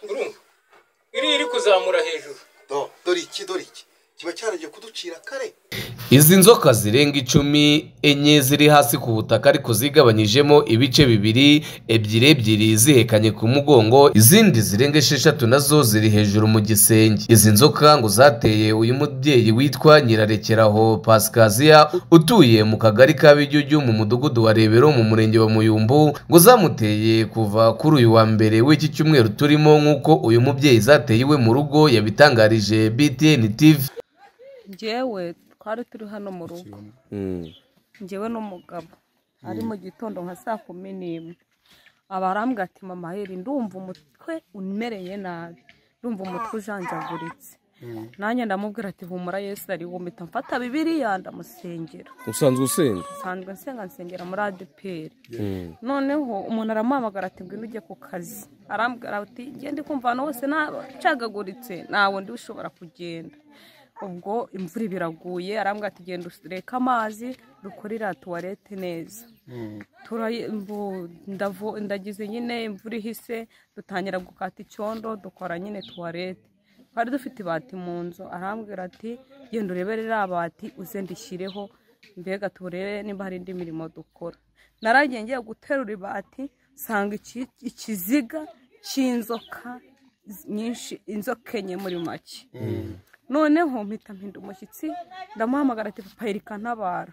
urumva iriya iri kuzamura hejuru do dore iki dore iki kiba cyaragiye kuducira kare izi nzoka zirenga icumi enye ziri hasi ku butaka ariko zigabanyijemo ibice bibiri ebyiri ebyiri zihekanye ku mugongo izindi zirenga esheshatu nazo ziri hejuru mu gisenge izi nzoka ngo zateye uyu mubyeyi witwa nyirarekeraho pasikaziya utuye mu kagari ka bijyujyu mu mudugudu wa rebero mu murenge wa muyumbu ngo zamuteye kuva kuri uyu wa mbere w'iki cyumweru turimo nk'uko uyu mubyeyi zateye iwe mu rugo yabitangarije btn tv ngewe twari turi hano mu rugo ngewe n'umugabo ari mu gitondo nka saa kumi n'imwe aba arambwira ati mama heri ndumva umutwe umereye nabi ndumva umutwe ujanjaguritse nanjye ndamubwira ati humura yesu ari wumita mfata bibiriya ndamusengera usanzwe usenga nsanzwe nsenga nsengera muri adeperi noneho umuntu aramuhamagara ati ngwino ujye ku kazi arambwira ati genda kumva ahantu hose nacagaguritse nta wundi ushobora kugenda ubwo imvura ibiraguye arambwira ati genda ureka amazi dukorera tuwarete neza Tura- mbu- ndavo- ndagize nyine imvura ihise dutangira gukata icyondo dukora nyine tuwarete twari dufite ibati mu nzu arambwira ati genda urebere iriya bati uze ndishyireho mbega turebe niba hari indi mirimo dukora naragiye ngiye guterura ibati nsanga iki- ikiziga cy'inzoka nyinshi inzoka enye muri make noneho mpita mpinda umushyitsi ndamuhamagara ati papa erika ntabara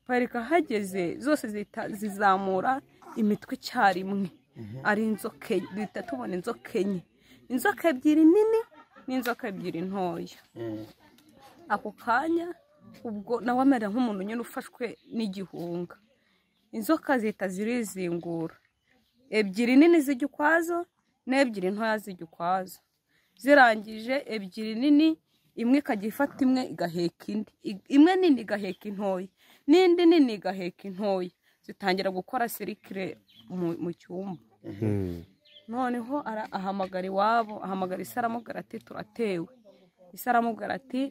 papa erika ahageze zose zihita zizamura imitwe icyarimwe ari inzoka enye duhita tubona inzoka enye inzoka ebyiri nini n'inzoka ebyiri ntoya ako kanya ubwo nawe amera nk'umuntu nyine ufashwe n'igihunga inzoka zihita zirizingura ebyiri nini zijya ukwazo n'ebyiri ntoya zijya ukwazo zirangije ebyiri nini imwe ikajya ifata imwe igaheka indi I- imwe nini igaheka intoya n'indi nini igaheka intoya zitangira gukora serikire mu- mu cyumba noneho ara- ahamagara iwabo ahamagara isi aramubwira ati turatewe isi aramubwira ati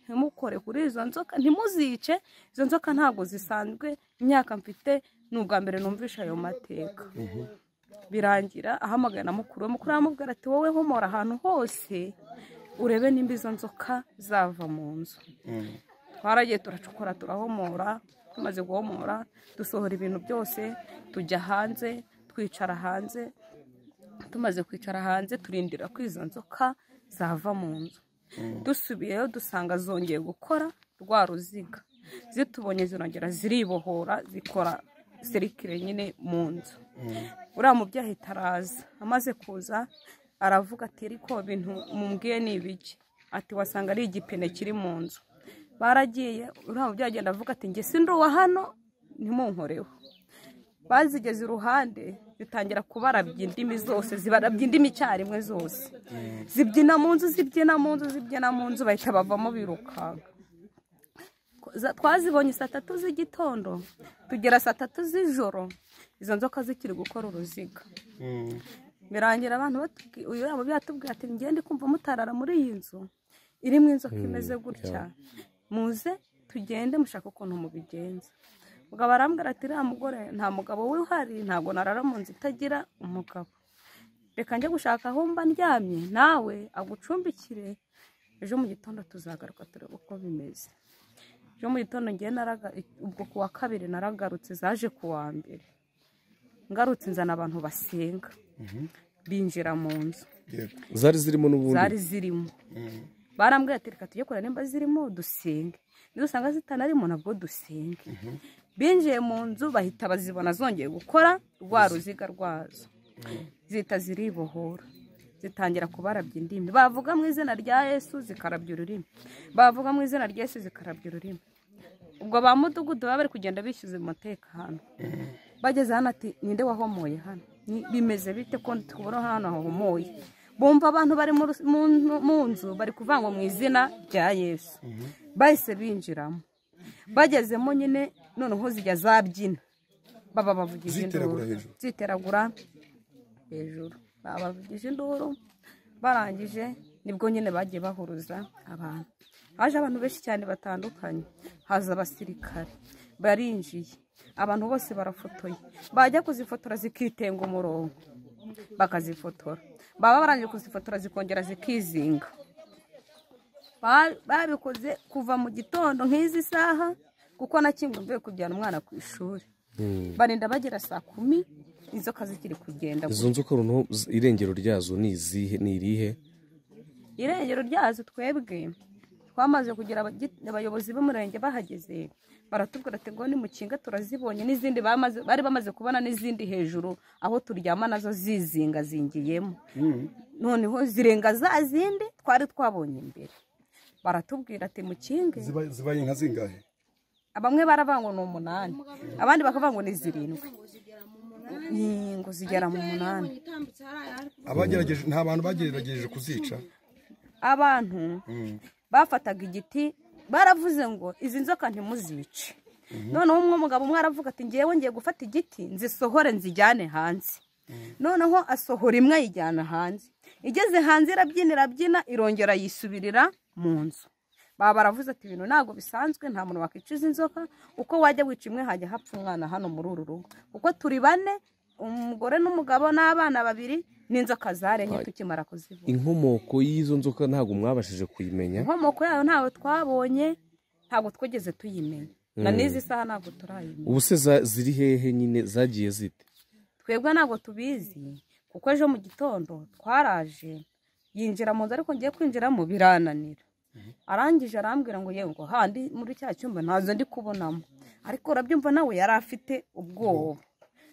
ntimukore kuri izo nzoka ntimuzice izo nzoka ntabwo zisanzwe imyaka mfite ni ubwa mbere numvisha ayo mateka birangira ahamagara na mukuru we mukuru we aramubwira ati wowe humura ahantu hose urebe nimba izo nzoka zava mu nzu twaragiye turacukura turahomora tumaze guhomora dusohora ibintu byose tujya hanze twicara hanze tumaze kwicara hanze turindira ko izo nzoka zava mu nzu dusubiyeyo dusanga zongeye gukora rwa ruziga zitubonye zirongera ziribohora zikora serikire nyine mu nzu uriya mubyeyi ahita araza amaze kuza aravuga ati ariko bintu mumbwiye ni ibiki ati wasanga ari igipine kiri mu nzu baragiye uriya mubyeyi agenda avuga ati njye sinduwa hano ntimunkoreho bazigeze iruhande zitangira kubarabya indimi zose zibarabya indimi icyarimwe zose zibyina mu nzu zibyina mu nzu zibyina mu nzu bahita bavamo birukanka za- twazibonye saa tatu z'igitondo tugera saa tatu z'ijoro izo nzoka zikiri gukora uruziga birangira abantu batubwi- uyu yabo byatubwiye ati ngende kumva mutarara muri iyi nzu irimo inzoka imeze gutya muze tugende mushaka ukuntu mubigenza mugabo arambwira ati uriya mugore nta mugabo wihari ntabwo narara mu nzu itagira umugabo reka njye gushaka aho mba ndyamye nawe agucumbikire ejo mu gitondo tuzagaruka turebe uko bimeze ejo mu gitondo ngiye naraga ubwo ku wa kabiri naragarutse zaje ku wa mbere ngarutse nzana abantu basenga binjira mu nzu zari zirimo n'ubundi zari zirimo barambwira ati reka tujye kureba nimba zirimo dusenge nidusanga zitanarimo nabwo dusenge binjiye mu nzu bahita bazibona zongeye gukora rwa ruziga rwazo zihita ziribohora zitangira kubarabya indimi bavuga mu izina rya yesu zikarabya ururimi bavuga mu izina rya yesu zikarabya ururimi ubwo ba mudugudu baba bari kugenda bishyuza umutekano bageze hano ati ninde wahomoye hano Ni- bimeze bite ko tubona hano hahomoye bumva abantu bari mu rus- mu nu- mu nzu bari kuvangwa mu izina rya yesu bahise binjiramo bagezemo nyine noneho zijya zabyina baba bavugiza induru ziteragura hejuru baba bavugije induru barangije nibwo nyine bagiye bahuruza abantu haje abantu benshi cyane batandukanye haza abasirikare barinjiye abantu bose barafotoye bajya kuzifotora zikitenga umurongo bakazifotora baba barangije kuzifotora zikongera zikizinga Ba- babikoze kuva mu gitondo nk'izi saha kuko nakinga mvuye kujyana umwana ku ishuri barinda bagera saa kumi inzoka zikiri kugenda izo nzoka noneho z- irengero ryazo ni izihe ni irihe irengero ryazo twebwe twamaze kugira abagi- abayobozi b'umurenge bahageze baratubwira ati ngo nimukinga turazibonye n'izindi bamaze- bari bamaze kubona n'izindi hejuru aho turyama nazo zizingazingiyemo noneho zirenga za zindi twari twabonye imbere baratubwira ati mukinge ziba- zibaye inka zingahe bamwe baravangwa ni umunani abandi bakavangwa ni zirindwi Ni ngo zigera mu munani abagerageje nta bantu bagerageje kuzica abantu bafataga igiti baravuze ngo izi nzoka ntimuzice noneho umwe mugabo umwe aravuga ati ngewe ngiye gufata igiti nzisohore nzijyane hanze noneho asohora imwe ayijyana hanze igeze hanze irabyina irabyina irongera yisubirira mu nzu baba baravuze ati ibintu ntabwo bisanzwe nta muntu wakwicuza inzoka uko wajya wica imwe hajya hapfa umwana hano muri uru rugo kuko turi bane umugore n'umugabo n'abana babiri n'inzoka zarenye tukimara kuzivura inkomoko y'izo nzoka ntabwo mwabashije kuyimenya inkomoko yayo ntabwo twabonye ntabwo twigeze tuyimenya na n'izi saha ntabwo turayimenya ubu se za- ziri hehe nyine zagiye zite twebwe ntabwo tubizi kuko ejo mu gitondo twaraje yinjira mu nzu ariko ngiye kwinjiramo birananira arangije arambwira ngo yewe ngo handi muri cya cyumba ntazo ndi kubonamo ariko urabyumva nawe yari afite ubwoba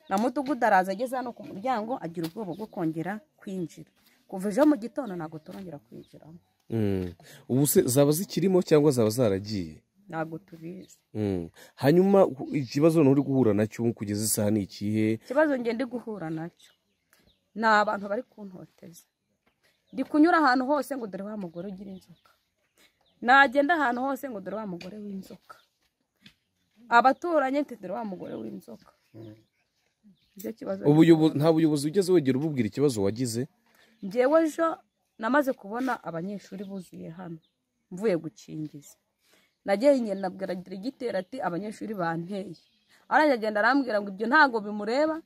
na mudugudu araza ageze hano ku muryango agira ubwoba bwo kongera kwinjira kuva ejo mu gitondo ntabwo turongera kwinjiramo Mm. ubu se zaba zikirimo cyangwa zaba zaragiye ntabwo tubizi Mm. hanyuma u- ikibazo noneho uri guhura nacyo kugeza isaha ni ikihe ikibazo njye ndi guhura nacyo ni abantu bari kuntoteza ndi kunyura ahantu hose ngo dore wa mugore ugira inzoka nagenda ahantu hose ngo dore wa mugore w'inzoka abaturanyi nti dore wa mugore w'inzoka nicyo kibazo Ubuyobo- nta buyobozi ugeze wegera ububwira ikibazo wagize ngewe ejo namaze kubona abanyeshuri buzuye hano mvuye gukingiza nagiye ngenda abwira gitera ati abanyeshuri banteye arangije agenda arambwira ngo ibyo ntabwo bimureba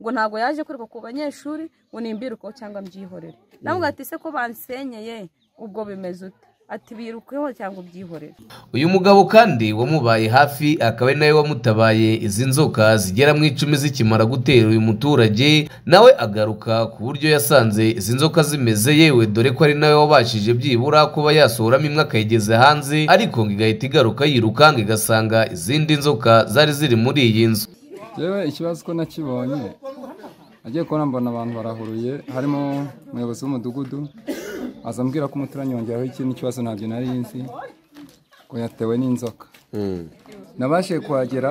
ngo ntabwo yaje kwiruka ku banyeshuri ngo nimbirukeho cyangwa mbyihorere namubwira ati se ko bansenyeye ubwo bimeze ute ati birukeho cyangwa ubyihorere uyu mugabo kandi wamubaye hafi akaba ari nawe wamutabaye izi nzoka zigera mu icumi zikimara gutera uyu muturage nawe agaruka ku buryo yasanze izi nzoka zimeze yewe dore ko ari nawe wabashije byibura kuba yasohoramo imwe akayigeza hanze ariko ngo igahita igaruka yirukanga igasanga izindi nzoka zari ziri muri iyi nzu yewe ikibazo ko nakibonye nagiye kubona mbona abantu barahuruye harimo umuyobozi w'umudugudu aza ambwira ko umuturanyi yongeraho ikindi kibazo ntabyo nari nzi ngo yatewe n'inzoka nabashije kuhagera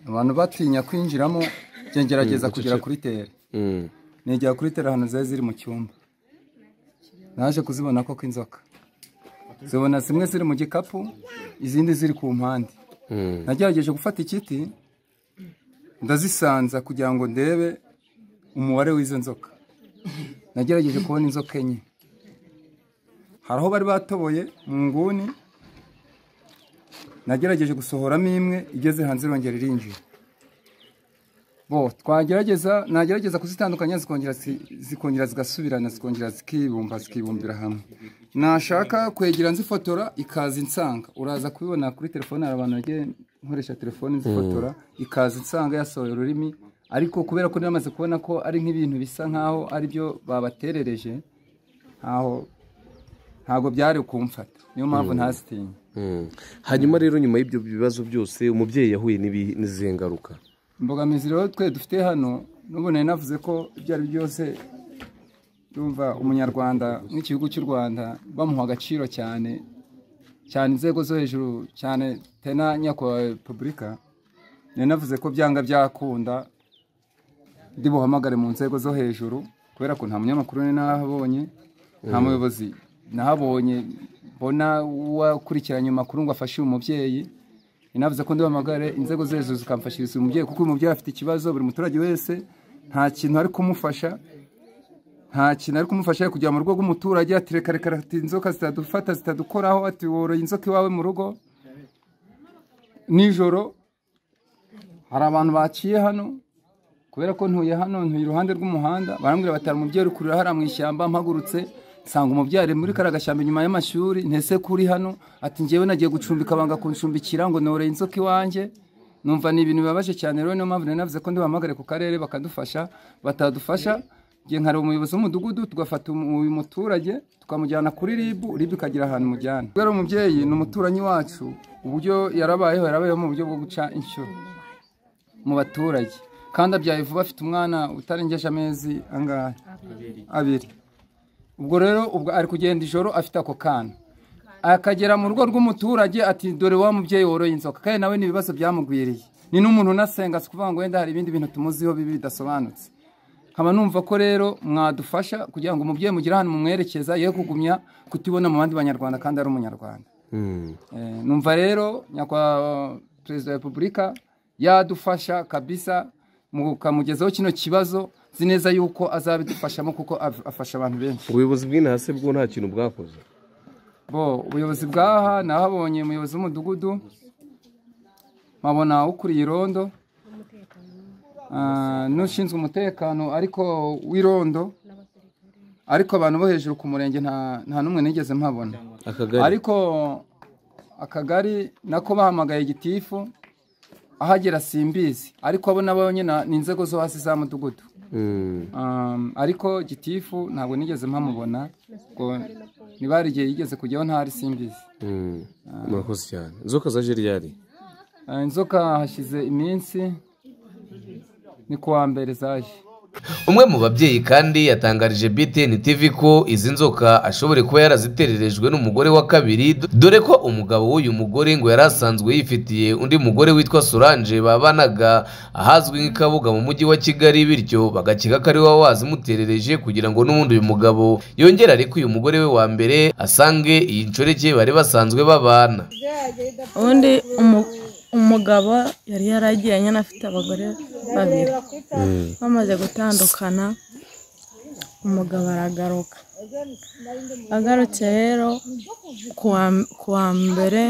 abantu batinya kwinjiramo njye ngerageza kugera kuri tere negera kuri tere ahantu zari ziri mu cyumba naje kuzibona koko inzoka zibona zimwe ziri mu gikapu izindi ziri ku mpande nagerageje gufata ikiti ndazisanza kugira ngo ndebe umubare w'izo nzoka nagerageje kubona inzoka enye hari aho bari batoboye mu nguni nagerageje gusohoramo imwe igeze hanze irongera irinjira bo twagerageza nagerageza kuzitandukanya zikongera zi- zikongera zigasubirana zikongera zikibumba zikibumbira hamwe nashaka kwegera nzifotora ikaza insanga uraza kubibona kuri telefone hari abantu bagiye nkoresha telefone nzifotora ikaza insanga yasohoye ururimi ariko kubera ko namaze kubona ko ari nk'ibintu bisa nkaho ari byo babaterereje ntaho ntabwo byari kumfata niyo mpamvu ntazitinya Mm. hanyuma rero nyuma y'ibyo bibazo byose umubyeyi yahuye n'ibi- n'izihe ngaruka imbogamizi rero twe dufite hano n'ubu nari navuze ko ibyo ari byo byose yumva umunyarwanda nk'igihugu cy'u rwanda bamuha agaciro cyane cyane inzego zo hejuru cyane tena nyakubahwa repubulika nari navuze ko byanga byakunda ndi buhamagare mu nzego zo hejuru kubera ko nta munyamakuru nari nahabonye nta muyobozi nahabonye mbona wakurikiranye amakuru ngo afashe uyu mubyeyi inavuze ko ndihamagare inzego zo hejuru zikamfashiriza uyu mubyeyi kuko uyu mubyeyi afite ikibazo buri muturage wese nta kintu ari kumufasha nta kintu ari kumufasha kujya mu rugo rw'umuturage ati reka reka ati inzoka zitadufata zitadukoraho ati woroye inzoka iwawe mu rugo nijoro hari abantu baciye hano kubera ko ntuye hano ntuye iruhande rw'umuhanda barambwira batara umubyeyi uri kurira hariya mu ishyamba mpagurutse nsanga umubyari muri kariya gashyamba inyuma y'amashuri ntese kuri hano ati ngewe nagiye gucumbika banga kuncumbikira ngo noreye inzoka iwanjye numva ni ibintu bibabaje cyane rero niyo mpamvu nari navuze ko ndibahamagare ku karere bakadufasha batadufasha ngiye nkari umuyobozi w'umudugudu tugafata umu- uyu muturage tukamujyana kuri rib rib ikagira ahantu umujyana kubera umubyeyi ni umuturanyi wacu uburyo yarabayeho yarabayeho mu buryo bwo guca inshuro mu baturage kandi abyaye vuba afite umwana utarengeje amezi angahe abiri ubwo rero ubwo ari kugenda ijoro afite ako kana akagera mu rugo rw'umuturage ati dore wa mubyeyi woroye inzoka kandi nawe ni ibibazo byamugwiriye ni n'umuntu unasenga si ukuvuga ngo wenda hari ibindi bintu tumuziho bibi bidasobanutse nkaba numva ko rero mwadufasha kugira ngo umubyeyi mugire ahantu mumwerekeza ye kugumya kutibona mu bandi banyarwanda kandi ari umunyarwanda Eh, numva rero nyakwa perezida wa repubulika yadufasha kabisa mukamugezaho kino kibazo nzi neza yuko azabidufashamo kuko af- afasha abantu benshi ubuyobozi bw'intasi bwo nta kintu bwakoze bo ubuyobozi bw'aha nahabonye umuyobozi w'umudugudu nkabona ukuriye irondo ah, n'ushinzwe umutekano ariko w'irondo ariko abantu bo hejuru ku murenge nta nta n'umwe nigeze mpabona akagari ariko akagari nako bahamagaye gitifu ahagera simbizi ariko abo nabo nyine ni inzego zo hasi za mudugudu Mm. Um, ariko gitifu ntabwo nigeze mpamubona ngo ntibari igihe yigeze kujyaho ntari simbizi Mm. murakoze cyane inzoka zaje ryari Ah, inzoka hashize iminsi ni ku wa mbere zaje umwe mu babyeyi kandi yatangarije btn tv ko izi nzoka ashobora kuba yarazitererejwe n'umugore wa kabiri do- dore ko umugabo w'uyu mugore ngo yari asanzwe yifitiye undi mugore witwa solange babanaga ahazwi nk'ikabuga mu mujyi wa kigali bityo bagakeka ko ari we wazimuterereje kugira ngo n'ubundi uyu mugabo yongere ariko uyu mugore we wa mbere asange iyi nshoreke bari basanzwe babana ubundi umu- umugabo yari yaragiye nyine afite abagore babiri bamaze gutandukana umugabo aragaruka agarutse rero ku wa- ku wa mbere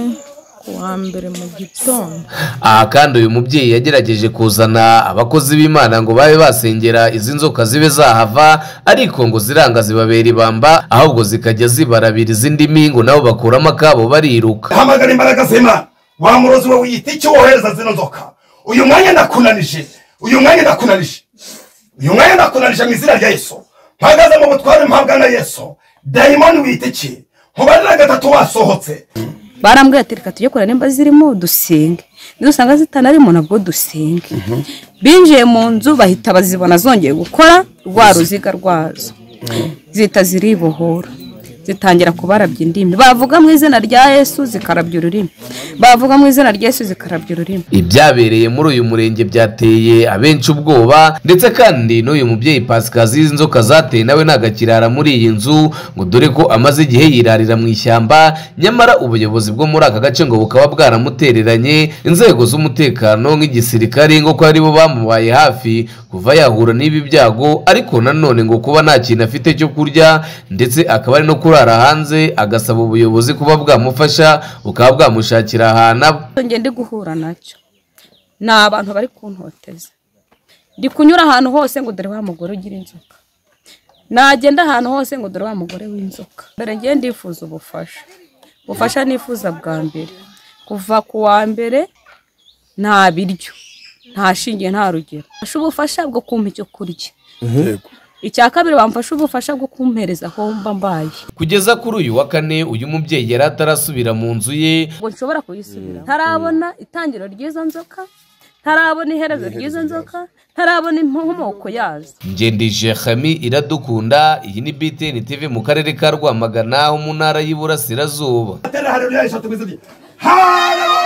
ku wa mbere mu gitondo aha kandi uyu mubyeyi yagerageje kuzana abakozi b'imana ngo babe basengera izi nzoka zibe zahava ariko ngo ziranga zibabera ibamba ahubwo zikajya zibarabira izindi mingo nabo bakuramo akabo bariruka hamagara imbaraga z'imana wa murozi we wiyita icyo wohereza zino nzoka uyu mwanya ndakunanije uyu mwanya ndakunanije uyu mwanya ndakunanije mu izina rya yesu mpagaze mu butware mpabwa na yesu dayimoni wiyita iki nkubarira gatatu wasohotse barambwira ati reka tujye kureba nimba zirimo dusenge nidusanga zitanarimo nabwo dusenge binjiye mu nzu bahita bazibona zongeye gukora rwa ruziga rwazo zihita ziribohora zitangira kubarabya indimi bavuga mu izina rya yesu zikarabya ururimi bavuga mu izina rya yesu zikarabya ururimi ibyabereye muri uyu murenge byateye abenshi ubwoba ndetse kandi n'uyu mubyeyi pasikazi izi nzoka zateye nawe nagakirara muri iyi nzu ngo dore ko amaze igihe yirarira mu ishyamba nyamara ubuyobozi bwo muri aka gace ngo bukaba bwaramutereranye inzego z'umutekano nk'igisirikare ngo ko aribo bamubaye hafi kuva yahura n'ibi byago ariko nanone ngo kuba nta kintu afite cyo kurya ndetse akaba ari no kurara hanze agasaba ubuyobozi kuba bwamufasha bukaba bwamushakira ahantu aba njye ndi guhura nacyo ni abantu bari kuntoteza ndi kunyura ahantu hose ngo dore wa mugore ugira inzoka nagenda ahantu hose ngo dore wa mugore w'inzoka dore ngiye ndifuza ubufasha ubufasha nifuza bwa mbere kuva ku wa mbere nta biryo nta shinge nta rugero mfashe ubufasha bwo kumpa icyo kurya icya kabiri bamfashe ubufasha bwo kumpereza aho mba mbaye kugeza kuri uyu wa kane uyu mubyeyi yari atarasubira mu nzu ye ngo nshobora kuyisubira ntarabona itangiro ry'izo nzoka ntarabona iherezo ry'izo nzoka ntarabona inkomoko yazo ngendije hami iradukunda iyi ni btn tv mu karere ka rwamagana ho mu ntara y'iburasirazuba atera haleluya eshatu mu izina rye haleluya